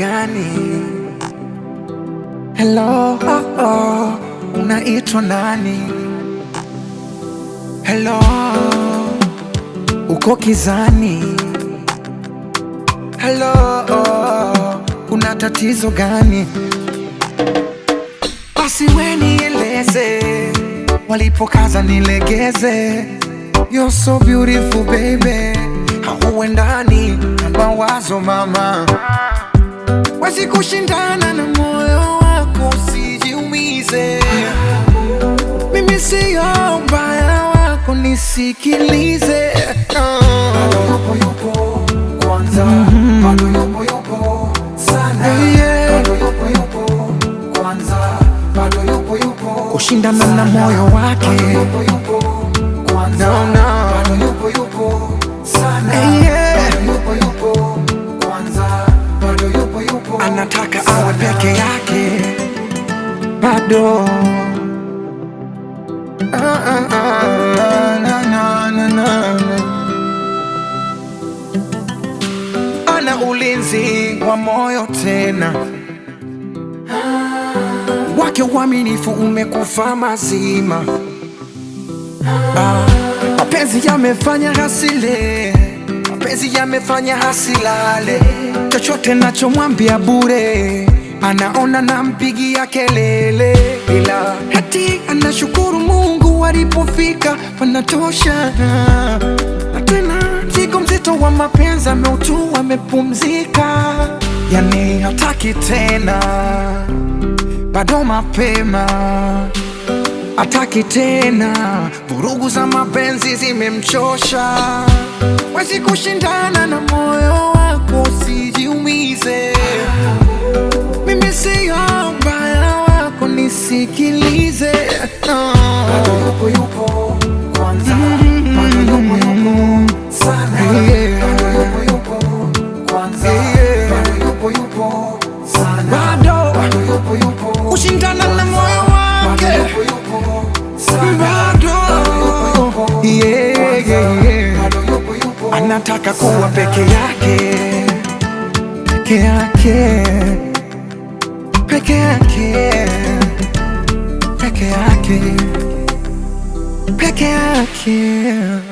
gani? Hello, oh, oh, unaitwa nani? Hello, uko kizani? Hello, oh, una tatizo gani? Basi we nieleze, walipokaza nilegeze. You're so beautiful baby, hauendani na mawazo mama, wezi kushindana na moyo wako, usijiumize. Mimi siyo mbaya wako, nisikilize. Bado yupo yupo kwanza, bado yupo yupo sana, Yeah. bado yupo yupo kwanza, bado yupo yupo Kushindana na moyo wake. bado yupo yupo kwanza, No, no. bado yupo yupo sana, Yeah. bado yupo yupo kwanza, bado yupo yupo anataka sana. awe peke yake bado Ah, ah, ah, na, na, na, na, na. ana ulinzi wa moyo tena wake uaminifu umekufa mazima Ah, mapenzi yamefanya hasile, mapenzi yamefanya hasilale. Chochote nachomwambia bure, anaona nampigia kelele, ila hati anashukuru Mungu alipofika panatosha. Na tena mzigo mzito wa mapenzi ameutua, amepumzika, yani hataki tena, bado mapema ataki tena, vurugu za mapenzi zimemchosha. Wezi kushindana na moyo wako, usijiumize. Mimi siyo mbaya wako, nisikilize. Bado yupo yupo kwanza, bado yupo yupo sana, Yeah. bado yupo yupo kwanza, Yeah. bado yupo yupo sana, Bado bado yupo yupo kushindana na moyo bado wake, yupo yupo sana, bado yupo yeah, kwanza, yeah, yeah. bado yupo yupo anataka kuwa peke yake, peke yake, peke yake, peke yake, peke yake.